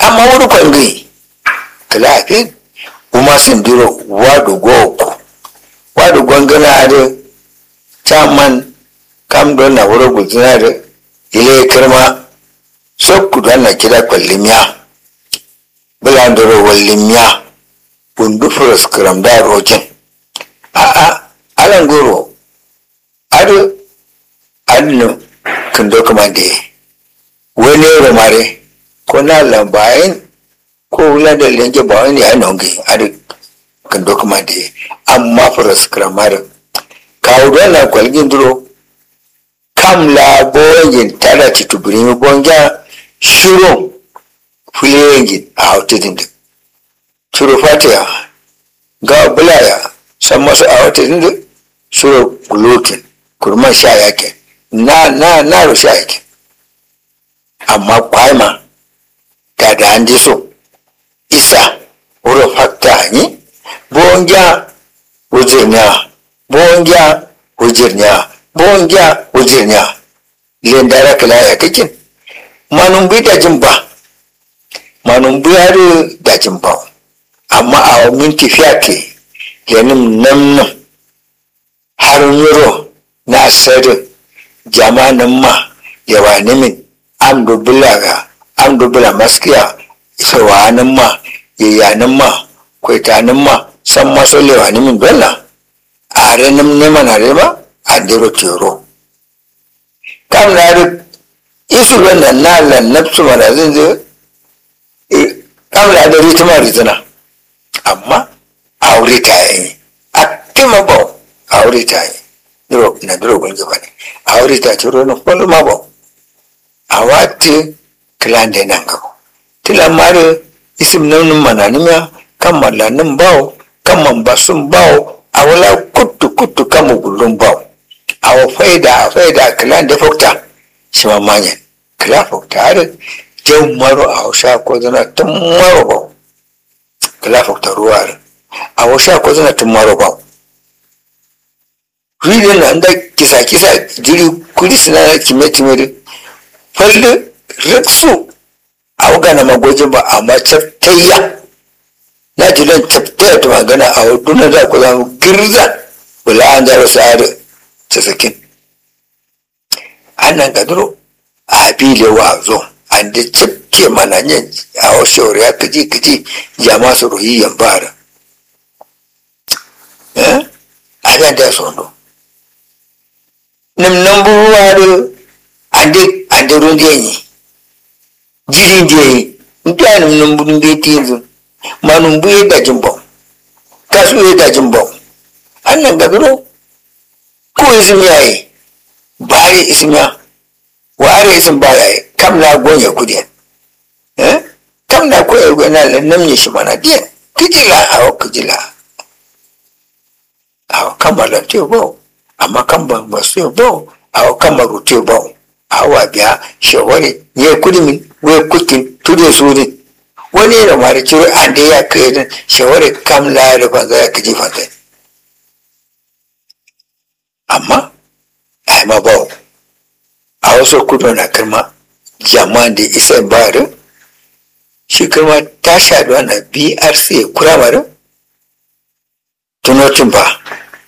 amma wuri kwangi kilafin uma sindiro wadu goku wadu gwangana da chaman kam don na wuri guzina da ile kirma sokku don na kida kwallimiya bulandoro wallimiya bundu furas kiram da rojin a'a alan goro adu adu kindo kuma da wani romare ko na lambayin ko wula da lenke ba wani ya nonge adu kindo kuma da amma furas kiram adu kawo don na kwalgin duro kam la boyin tara titubiri bonja shiro fulengin a hautidin da shiro fatiya ga bulaya san masu a hautidin da shiro gulutin kurman sha yake na na na ro sha yake amma kwaima da da an so isa wuro fakta ni bonja wujirnya bonja wujirnya bonja wujirnya lendara kala ya kakin manun bi da jin ba manun bi har da jin ba amma a minti fiya ke yanin nan nan har yuro na sadu jamanin ma yawa nimin am dubula ga am dubula maskiya isa wahanin ma yayanin ma kwaitanin ma san maso lewa nimin dolla a renin neman are ba a dero tero kam na da isu wannan na lan nafsu mana zan zo kam na da rituma rituna amma aure ta yi a kima ba aure ta yi duro na duro gungi ba ne aure ta turo na kwallo ma ba a wati kilan da nan gaba tilan mare isim naunin mananimiya kan mallanin bawo kan mambasun bawo a wala kuttu kuttu kan mugullun bawo a wa faida a faida kilan da fokta shi ma manyan kila fokta har jau maro a hausa ko zana tun maro ba kila fokta ruwa a hausa ko zana tun maro ba ridin na da kisa kisa jiri kuri suna kime kime da falle riksu a wagana magojin ba amma caftayya na ji don caftayya ta magana a waduna da ku zama girza bula an zara su ada ta sakin annan gaduro a bile wa zo an da cafke mana yin a wasu ya kaji kaji jama su ruhi yan bara a nan da sondo nim nan buruwa da ande ande rundi yi jiri je nta nim nan burun de tinzu manum buye da jimbo kasu ye da jimbo annan gaduro ko ismiya yi bare ismiya ware isin ba yayi kam na gonya kudi eh kam na ko ya gona la namni shi mana dia kijila awo kijila awo kamala te bo amma kan ba ba su bo awo kamaru te bo awa biya shawari ye kudi min we kutin tude su ne wani da mara ciro an da ya kai da shawari kam la da ba za ka ji fata amma ai ma ba a wasu kudu na kirma jama'an da isa bari shi kirma ta shaɗu ana brc kuramarin tunocin ba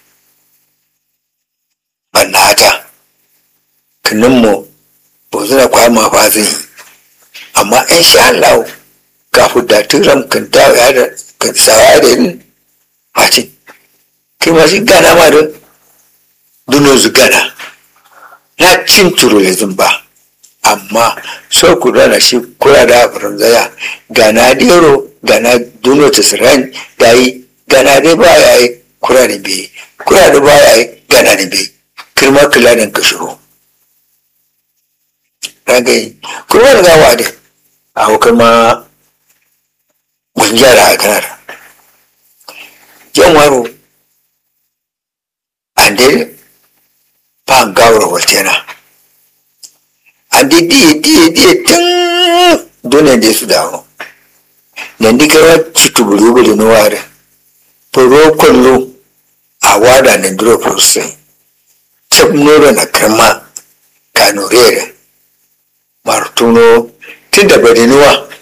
banna hata kininmu ba zuna kwa ma ba zai amma in sha Allah kafin da turan kan dawo ya da kan sawa da yin facin kai ma shi gana ma da duno su gana na cin turulizm ba amma so ku rana shi kura da abirin zaya gana dero gana duno ta siran da yi gana dai ba ya yi kura da bai kura da ba ya yi gana da bai kirma kula da ka shiro ragai kuma da gawa da a hukar ma gungyara a kanar yan waro an dai fan gawar waltena an dai diye diye diye tun dole da su damu nan di kara citu bulu bulu na ware furo kullu a wada na duro furusai cep noro na kirma kano rere martuno tun da bari nuwa